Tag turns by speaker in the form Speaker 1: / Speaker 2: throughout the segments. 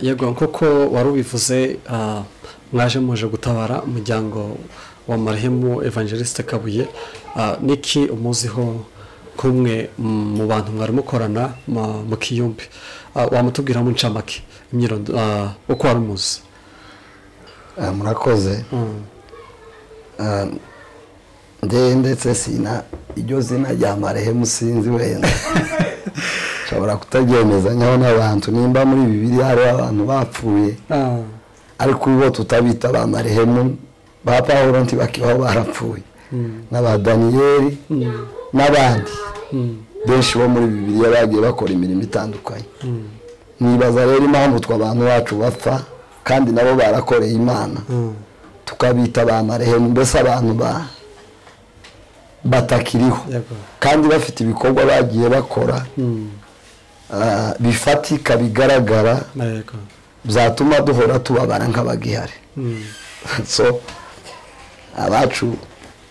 Speaker 1: yego nk'uko wari ubivuze mwaje muje gutabara umuryango wa marehemu evangeliste kabuye niki umuziho nk'umwe mu bantu mwari mukorana mu kiyumbi wamutubwiramo incamake uko wari umuzi
Speaker 2: murakoze ndewe ndetse sina iryo zina rya marehemu sinzi wenda nshobora kutaryemeza nkaho n'abantu nimba muri bibiri hariho abantu bapfuye ariko bo tutabita ba marehemu ba paul ntibakibaho barapfuye n'aba daniyeli n'abandi benshi bo muri bibiri bagiye bakora imirimo itandukanye nibaza rero impamvu twa abantu bacu bapfa kandi nabo barakoreye imana tukabita ba marehemu mbese abantu ba batakiriho kandi bafite ibikorwa bagiye bakora bifatika bigaragara byatuma duhora tubabara nk'abagihari so abacu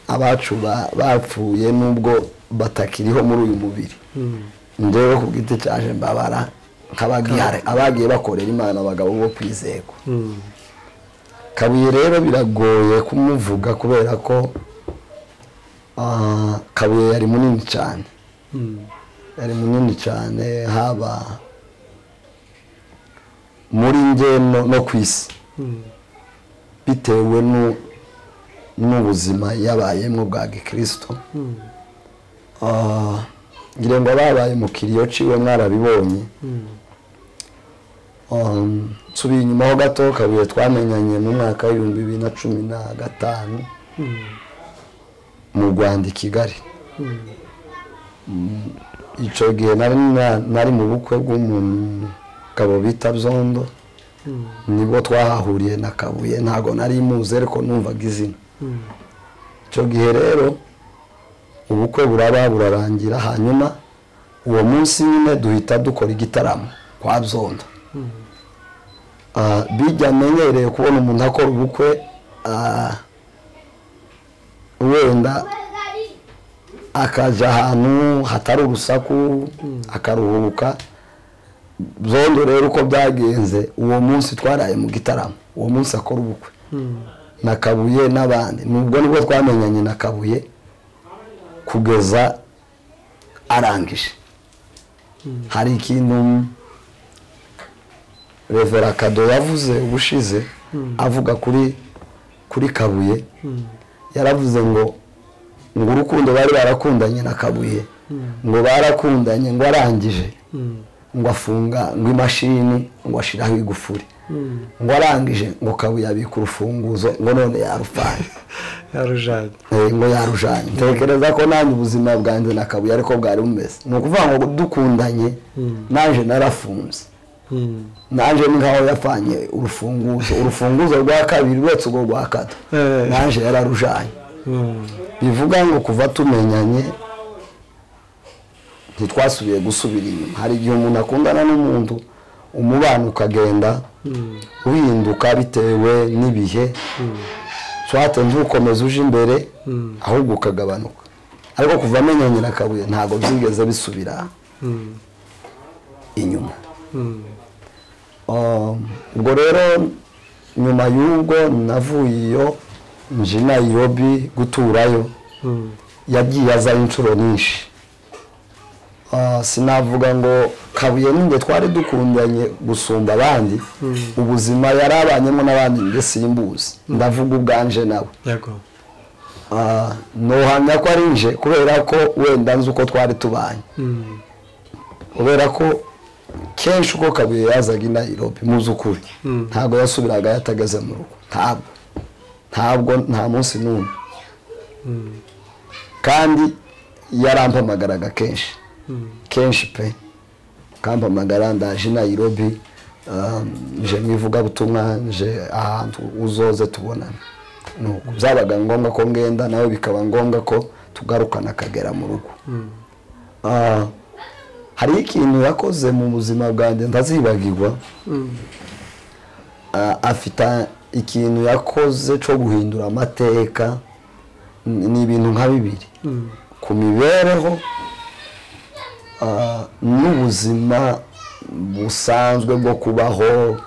Speaker 2: abacu bapfuye nubwo batakiriho muri uyu mubiri ngewe ku bwite cyaje mbabara nk'abagihari abagiye bakorera imana abagabo bo kwizerwa kabuye rero biragoye kumuvuga kubera ko kabuye yari munini cyane yari munini cyane haba muri nge no ku isi bitewe n'ubuzima yabayemo bwa gikirisito ngira ngo ababaye mukiriya uciwe mwarabibonye nsubiye inyuma ho gato kabuye twamenyanye mu mwaka w'ibihumbi bibiri na cumi na gatanu mu rwanda i kigali icyo gihe nari mu bukwe bw'umugabo bita byondo nibwo twahahuriye na kabuye ntabwo nari muzi ariko numvaga izina icyo gihe rero ubukwe buraba burarangira hanyuma uwo munsi nyine duhita dukora igitaramo kwa byondo bijya amenyereye kubona umuntu akora ubukwe wenda akajya ahantu hatari urusaku akaruhuka byondo rero uko byagenze uwo munsi twaraye mu gitaramo uwo munsi akora ubukwe na kabuye n'abandi nubwo nibwo twamenyanye na kabuye kugeza arangije hari ikintu revera kado yavuze ubushize avuga kuri kuri kabuye yaravuze ngo ngo urukundo bari barakundanye na kabuye ngo barakundanye ngo arangije ngo afunga ngo imashini ngo ashyiraho igufuri ngo arangije ngo kabuye abika urufunguzo ngo none yarupfanye ngo yarujanye ntekereza ko nanjye ubuzima bwanjye na kabuye ariko bwari bumeze ni ukuvuga ngo dukundanye naje narafunze nanjye ni nkaho yapfanye urufunguzo urufunguzo rwa kabiri uretse urwo rwa kata nanjye yararujanye bivuga ngo kuva tumenyanye ntitwasubiye gusubira inyuma hari igihe umuntu akundana n'umuntu umubano ukagenda uhinduka bitewe n'ibihe twatanze ukomeza uje imbere ahubwo ukagabanuka ariko kuva amenyanye na kabuye ntabwo byigeze bisubira inyuma ubwo rero nyuma y'ubwo navuye iyo nje nayirobi guturayo yagiye aza inshuro nyinshi sinavuga ngo kabuye n'inge twari dukundanye gusumba abandi ubuzima yari abanyemo n'abandi nge simbuzi ndavuga ubwanje nawe ntuhamya ko ari nje kubera ko wenda nzi uko twari tubanye kubera ko kenshi uko kabuye yazaga i nayirobi muzukuri ntabwo yasubiraga yatageze mu rugo ntabwo ntabwo nta munsi n'umwe kandi yarampamagaraga kenshi kenshi pe kampamagara ndaje i nayirobi nje mu ivugabutumwa nje ahantu uzoze tubonane byabaga ngombwa ko ngenda nawe bikaba ngombwa ko tugarukana akagera mu rugo hariho ikintu yakoze mu buzima bwanjye ndazibagirwa afite ikintu yakoze cyo guhindura amateka ni ibintu nka bibiri ku mibereho n'ubuzima busanzwe bwo kubaho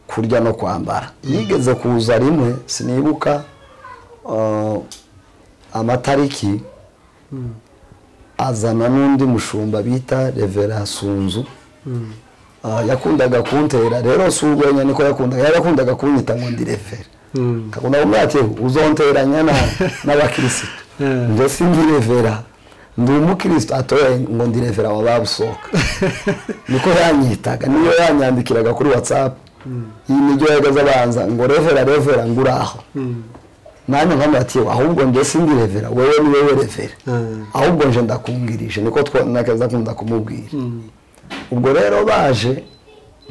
Speaker 2: kurya no kwambara yigeze kuza rimwe sinibuka ah, amatariki azana n'undi mushumba bita revera sunzu Ah, yakundaga kuntera rero si urwenya niko yakundaga yari yakundaga kunyita ngo ndi revera
Speaker 1: Mm.
Speaker 2: kakunda kumwatiyeho uzonteranya na- n'abakirisitu
Speaker 1: Yeah.
Speaker 2: ngo si ndi revera ndi umukirisitu atoye ngo ndi revera wa babusohoka niko yanyitaga niyo yanyandikiraga kuri watsapu iyi nibyo yagaze abanza ngo revera revera ngo uraho nanjye nkamwatiyeho ahubwo njye si ndi revera wowe ni wowe revera
Speaker 1: Mm.
Speaker 2: ahubwo nje ndakungirije niko twanaza kunda kumubwira
Speaker 1: Mm.
Speaker 2: ubwo rero baje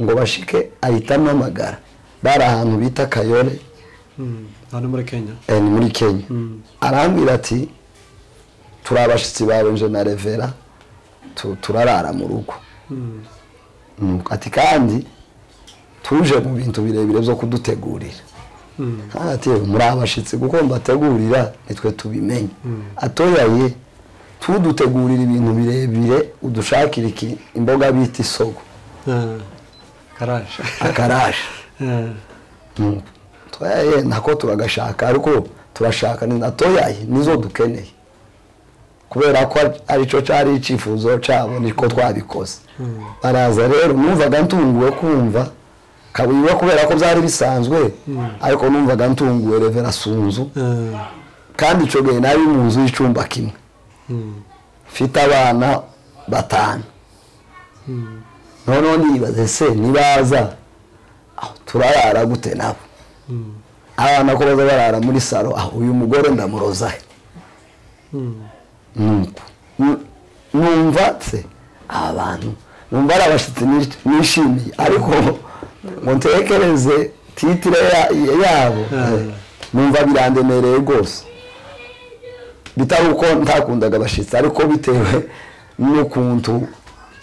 Speaker 2: ngo bashike ahita ampamagara bari ahantu bita kayore
Speaker 1: Mm. hano muri kenya
Speaker 2: eh, ni muri kenya
Speaker 1: Mm.
Speaker 2: arambwira ati turi abashyitsi bawe nje na revera tu- turarara mu rugo
Speaker 1: Mm.
Speaker 2: Nuko ati kandi tuje mu bintu birebire byo kudutegurira
Speaker 1: Mm.
Speaker 2: ati muri abashyitsi kuko mbategurira nitwe tubimenye atoyaye tudutegurira ibintu birebire udushakira iki- imboga bita isogo
Speaker 1: Ah, karaje
Speaker 2: akarasha
Speaker 1: Ah,
Speaker 2: twaye nako turagashaka ariko turashaka ni natoyaye nizo dukeneye kubera ko aricyo cyari icyifuzo cyabo niko twabikoze baraza rero numvaga ntunguwe kumva kabuyiwe kubera ko byari bisanzwe ariko numvaga ntunguwe revera sunzu
Speaker 1: ah,
Speaker 2: kandi icyo gihe nari mu nzu y'icyumba kimwe
Speaker 1: mm.
Speaker 2: mfite abana batanu
Speaker 1: Mm.
Speaker 2: noneho nibaze se nibaza aho turarara gute nabo
Speaker 1: Mm.
Speaker 2: abana ko baza barara muri saro aho uyu mugore ndamurozahe
Speaker 1: Mm.
Speaker 2: nuko nu- numva se aba bantu numva ari abashyitsi nish- nishimiye ariko ngo ntekereze titire ya- ya- yabo
Speaker 1: Ah.
Speaker 2: eh, numva birandemereye rwose bitari uko ntakundaga abashyitsi ariko bitewe n'ukuntu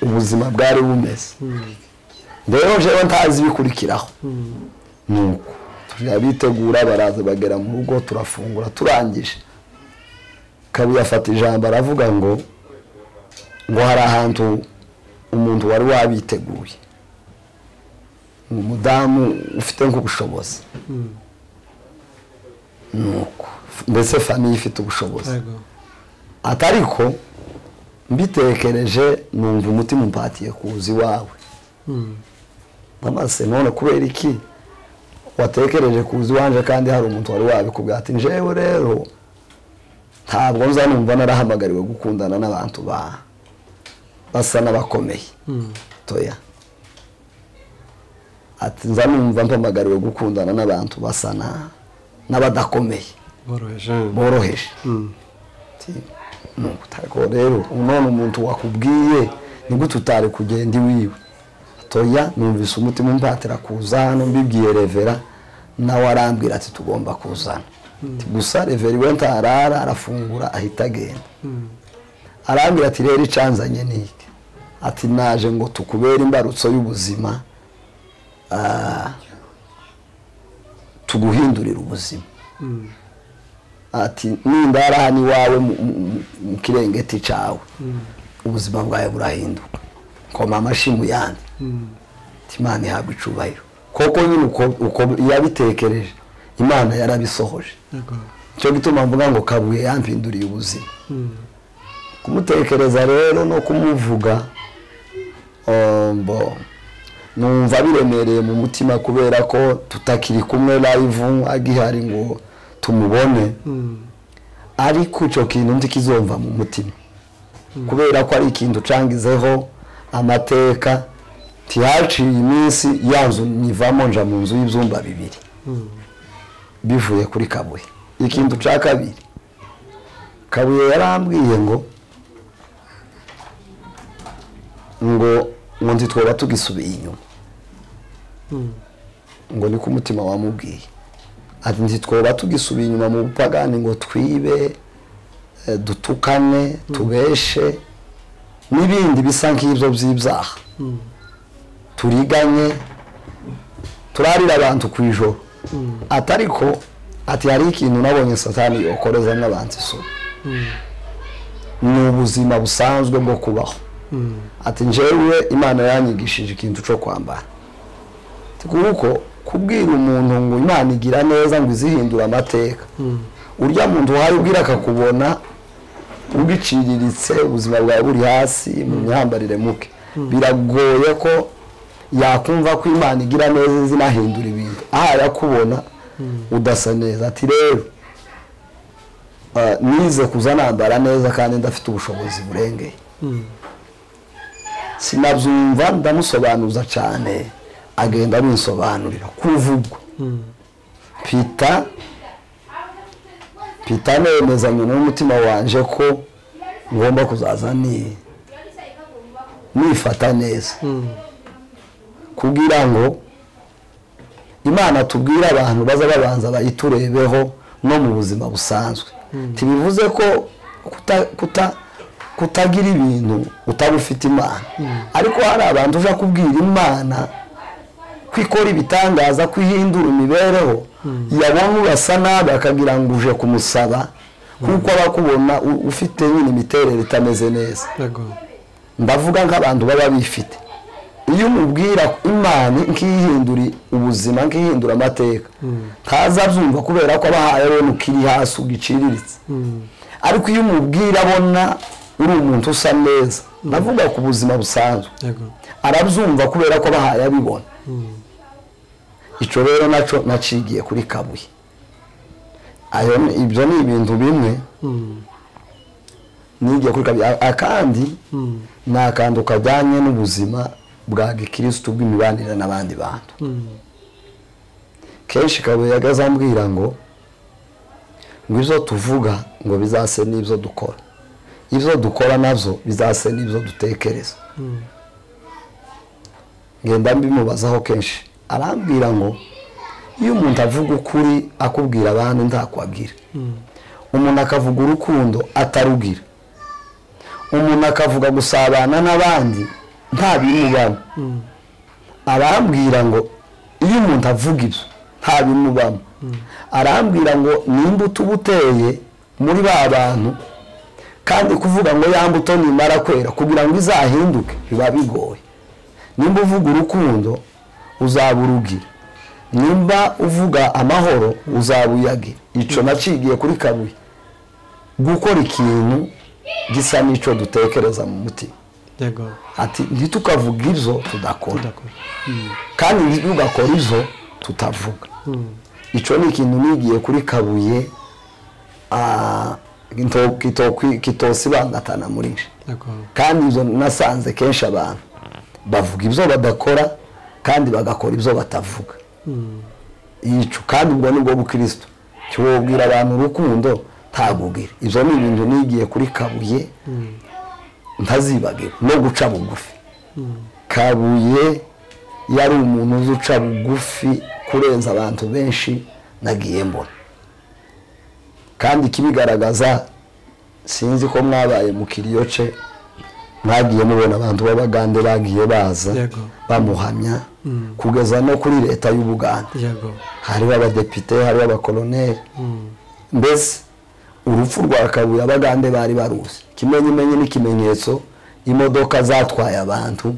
Speaker 2: ubuzima bwari bumeze rero jewe ntazi ibikurikiraho nuko turabitegura baraza bagera mu rugo turafungura turangije kabuye afata ijambo aravuga ngo ngo hari ahantu umuntu wari wabiteguye ngo umudamu ufite nk'ubushobozi
Speaker 1: Mm.
Speaker 2: nuko ndetse famiye ifite ubushobozi
Speaker 1: Yego.
Speaker 2: atariko mbitekereje numva umutima umpatiye kuza iwawe
Speaker 1: Mm.
Speaker 2: amase none kubera iki watekereje kuza iwanje kandi hari umuntu wari wabikubwira ati njewe rero ntabwo nza numva narahamagariwe gukundana n'abantu ba basa n'abakomeye
Speaker 1: Mm.
Speaker 2: toya ati nza numva mpamagariwe gukundana n'abantu basa na n'abadakomeye
Speaker 1: boroheje
Speaker 2: boroheje
Speaker 1: Mm.
Speaker 2: Ati, "Nuko utako rero none umuntu wakubwiye ni gute utari kugenda iwiwe toya numvise umutima umpatira kuza hano mbibwiye revera nawe arambwira ati tugomba kuzana Ati, gusa revera iwe ntarara arafungura ahita agenda
Speaker 1: Mm.
Speaker 2: arambwira ati rero icanzanye ni iki ati naje ngo tukubere imbarutso y'ubuzima ah, tuguhindurire ubuzima
Speaker 1: Mm.
Speaker 2: ati nindara hano iwawe mu- mu- mu- mu kirengeti cyawe ubuzima bwawe burahinduka koma amashyi mu yandi
Speaker 1: Mm.
Speaker 2: Ati, imana ihabwa icubahiro koko nyine uko uko yabitekereje imana yarabisohoje
Speaker 1: Yego.
Speaker 2: nicyo gituma mvuga ngo kabuye yampinduriye ubuzima
Speaker 1: Mm.
Speaker 2: kumutekereza rero no kumuvuga eh, mbo numva biremereye mu mutima kubera ko tutakiri kumwe live agihari ngo tumubone
Speaker 1: Mm.
Speaker 2: ariko icyo kintu ndi kizomva mu mutima kubera ko ari ikintu ucangizeho amateka ntihaciye iminsi ya nzu nyivamo nja mu nzu y'ibyumba bibiri
Speaker 1: Mm.
Speaker 2: bivuye kuri kabuye ikintu ca kabiri kabuye yarambwiye ngo ngo ngo nzi twaba tugisubiye inyuma
Speaker 1: Mm.
Speaker 2: ngo niko umutima wamubwiye ati ntitwoba tugisubiye inyuma mu bupagani ngo twibe eh, dutukane tubeshe n'ibindi bisa nk'ibyo by'ibyaha
Speaker 1: Mm.
Speaker 2: turiganye turarira abantu ku ijoro
Speaker 1: Mm.
Speaker 2: atariko ati hari ikintu nabonye satani yokoreza n'abantu isura
Speaker 1: Mm.
Speaker 2: ni ubuzima busanzwe bwo kubaho ati njyewe imana yanyigishije ikintu cyo kwambara kuko kubwira umuntu ngo imana igira neza ngo izihindure amateka urya muntu uhari ubwira akakubona ubiciriritse ubuzima bwawe buri hasi mu myambarire muke biragoye ko yakumva ko imana igira neza zinahindura ibintu aha yakubona udasa neza ati rero ah, nize kuza nambara neza kandi ndafite ubushobozi burengeye sinabyumva ndamusobanuza cyane agenda abinsobanurira kuva ubwo pita pita nemezanye n'umutima wanje ko ngomba kuzaza ni nifata neza kugira ngo imana tubwire abantu baza babanza bayiturebeho no mu buzima busanzwe ntibivuze ko kuta- kuta- kutagira ibintu utabifite imana ariko hari abantu uja kubwira imana ko ikora ibitangaza ko ihindura imibereho yabona urasa nabi akagira ngo uje kumusaba kuko aba akubona u- ufite nyine imiterere itameze neza
Speaker 1: yego
Speaker 2: ndavuga nk'abantu baba bifite iyo umubwira imana nk'ihindura ubuzima nk'ihindura amateka ntaza abyumva kubera ko abahaye abona ukiri hasi ugiciriritse ariko iyo umubwira abona uri umuntu usa neza ndavuga ku buzima busanzwe
Speaker 1: yego
Speaker 2: arabyumva kubera ko abahaye abibona icyo rero nacyo nacigiye kuri kabuye Ayo ni- ibyo ni ibintu bimwe nigiye kuri kabuye A- akandi ni akantu kajyanye n'ubuzima bwa gikirisitu bw'imibanire n'abandi bantu kenshi kabuye yagaze ambwira ngo ngo ibyo tuvuga ngo bizase n'ibyo dukora ibyo dukora nabyo bizase n'ibyo dutekereza ngenda mbimubazaho kenshi arambwira ngo iyo umuntu avuga ukuri akubwira abantu ntakwagira umuntu akavuga urukundo atarugira umuntu akavuga gusabana n'abandi nta bimubamo arambwira ngo iyo umuntu avuga ibyo nta bimubamo arambwira ngo ni imbuto uba uteye muri ba bantu kandi kuvuga ngo ya mbuto nimara kwera kugira ngo izahinduke biba bigoye nimba uvuga urukundo uzaba urugira nimba uvuga amahoro uzaba uyagira icyo nacigiye kuri kabuye gukora ikintu gisa n'icyo dutekereza mu mutima
Speaker 1: yego
Speaker 2: ati ntitukavuga ibyo tudakora
Speaker 1: ndakora
Speaker 2: kandi ntitugakora ibyo tutavuga icyo ni ikintu nigiye kuri kabuye ah, kito- kito- kitosibangatana muri nje
Speaker 1: yego
Speaker 2: kandi izo nasanze kenshi abantu bavuga ibyo badakora kandi bagakora ibyo batavuga yicu kandi ubwo ni bwo bukristo kiwubwira abantu urukundo ntagugira ibyo ni ibintu nigiye kuri kabuye ntazibagira no guca bugufi kabuye yari umuntu uzi uca bugufi kurenza abantu benshi nagiye mbona kandi ikibigaragaza sinzi ko mwabaye mu kiriyoce mwagiye mubona abantu b'abagande bagiye baza
Speaker 1: Yego.
Speaker 2: bamuhamya kugeza no kuri leta y'ubugande
Speaker 1: yego
Speaker 2: hariho abadepite hariho abakoloneri mbese urupfu rwa kabuye abagande bari baruzi ikimenyimenyi n'ikimenyetso imodoka zatwaye abantu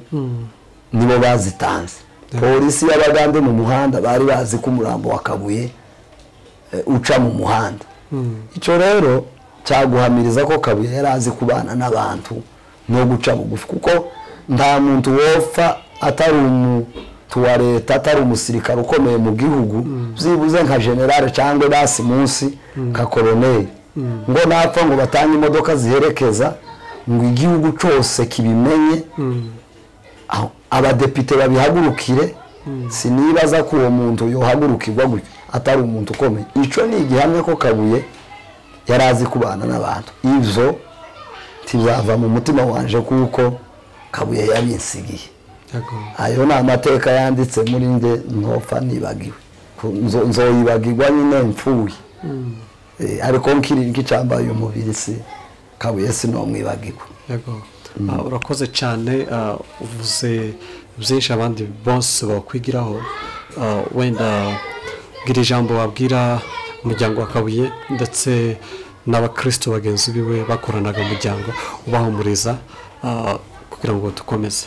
Speaker 2: nibo bazitanze polisi y'abagande mu muhanda bari bazi ko umurambo wa kabuye eh, uca mu muhanda icyo rero cyaguhamiriza ko kabuye yari azi kubana n'abantu no guca bugufi kuko nta muntu wopfa atari umuntu wa leta atari umusirikare ukomeye mu gihugu byibuze nka generale cyangwa basi munsi nka koroneri ngo napfa ngo batange imodoka ziherekeza ngo igihugu cyose kibimenye aho abadepite babihagurukire sinibaza ko uwo muntu yohagurukirwa gutya atari umuntu ukomeye icyo ni igihamya ko kabuye yari azi kubana n'abantu ibyo ntibava mu mutima wanje kuko kabuye yabinsigiye
Speaker 1: yego
Speaker 2: ayo ni amateka yanditse muri nde ntopfa nibagiwe Ku- nzo- nzoyibagirwa nyine mpfuye Eh, ariko nkiri nk'icyambaye umubiri si kabuye sinomwibagirwa
Speaker 1: yego Ah, urakoze cyane ah, uvuze byinshi abandi bose bakwigiraho Ah, wenda gira ijambo wabwira umuryango wa kabuye ndetse n'abakristo bagenzi biwe bakoranaga umuryango ubahumuriza ah, kuko kugira ngo dukomeze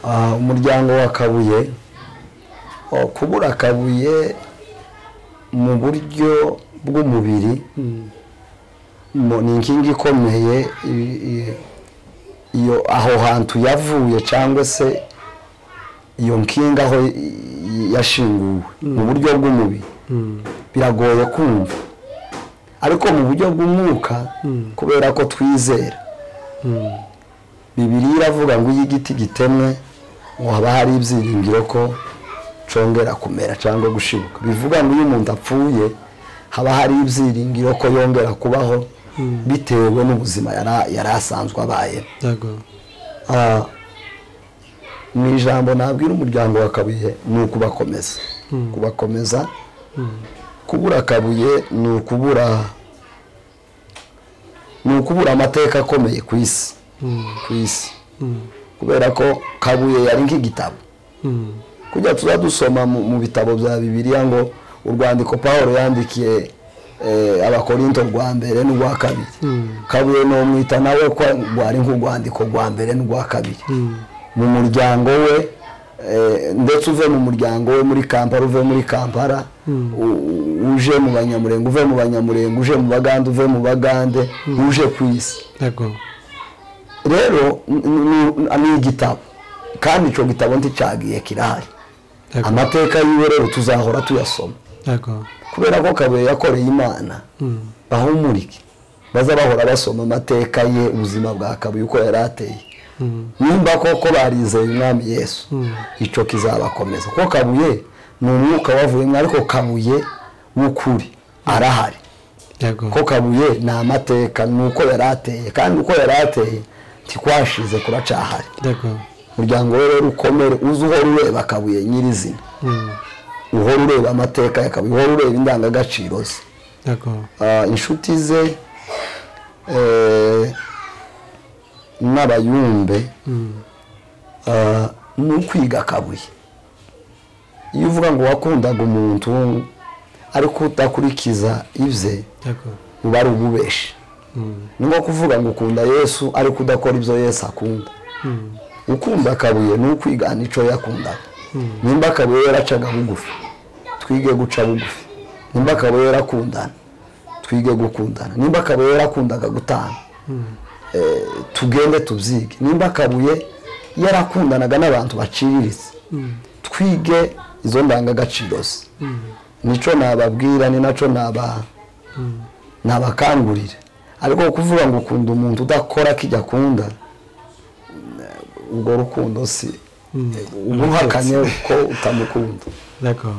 Speaker 2: Ah, umuryango wa kabuye oh, kubura kabuye mu buryo bw'umubiri mu- ni inkingi ikomeye i- i- iyo aho hantu yavuye cyangwa se iyo nkingi aho i- i- yashinguwe mu buryo bw'umubiri biragoye kumva ariko mu buryo bw'umwuka kubera ko twizera bibiri iravuga ngo iyo igiti gitemwe ngo haba hari ibyiringiro ko congera kumera cyangwa gushibuka bivuga ngo iyo umuntu apfuye haba hari ibyiringiro ko yongera kubaho bitewe n'ubuzima yara- yari asanzwe abayeho
Speaker 1: yego
Speaker 2: Ah, mu ijambo nabwira umuryango wa kabuye ni ukubakomeza kubakomeza kubura kabuye ni ukubura ni ukubura amateka akomeye ku isi ku isi kubera ko kabuye yari nk'igitabo
Speaker 1: Mm.
Speaker 2: kujya tuza dusoma mu, mu bitabo bya bibiliya ngo urwandiko pawulo yandikiye eh, abakorinto rwa mbere n'urwa kabiri kabuye nomwita nawe ko rwari nk'urwandiko rwa mbere n'urwa kabiri mu muryango we eh, ndetse uve mu muryango we muri kampala uve muri kampala u- u- uje mu banyamurenge uve mu banyamurenge uje mu bagande uve mu bagande uje ku isi
Speaker 1: yego
Speaker 2: rero n- n- n- ni igitabo kandi icyo gitabo nticyagiye kirahari
Speaker 1: Yego.
Speaker 2: amateka yiwe rero tuzahora tuyasoma
Speaker 1: yego
Speaker 2: kubera ko kabuye yakoreye imana bahumurike baza bahora basoma amateka ye ubuzima bwa kabuye uko yari ateye nimba koko barizeye umwami yesu icyo kizabakomeza kuko kabuye ni umwuka wavuyemo ariko kabuye w'ukuri arahari
Speaker 1: yego
Speaker 2: ko kabuye ni amateka ni uko yari ateye kandi uko yari ateye ntikwashize kuracahari
Speaker 1: yego
Speaker 2: umuryango we rero ukomere uze uhora ureba kabuye nyirizina uhora ureba amateka ya kabuye uhora ureba indangagaciro ze
Speaker 1: yego
Speaker 2: Ah, inshuti ze eh, n'abayumbe ah, ni ukwiga kabuye iyo uvuga ngo wakundaga umuntu ariko udakurikiza ibye
Speaker 1: yego
Speaker 2: uba ari ububeshi ni nko kuvuga ngo ukunda yesu ariko udakora ibyo yesu akunda ukunda kabuye ni ukwigana icyo yakundaga nimba kabuye yaracaga bugufi twige guca bugufi nimba kabuye yarakundana twige gukundana nimba kabuye yarakundaga gutanga eh, tugende tubyige nimba kabuye yarakundanaga n'abantu baciriritse twige izo ndangagaciro ze nicyo nababwira ni nacyo nabaha nabakangurire ariko kuvuga ngo ukunda umuntu udakora kijya akunda urwo rukundo si umuhakanye ko utamukunda
Speaker 1: yego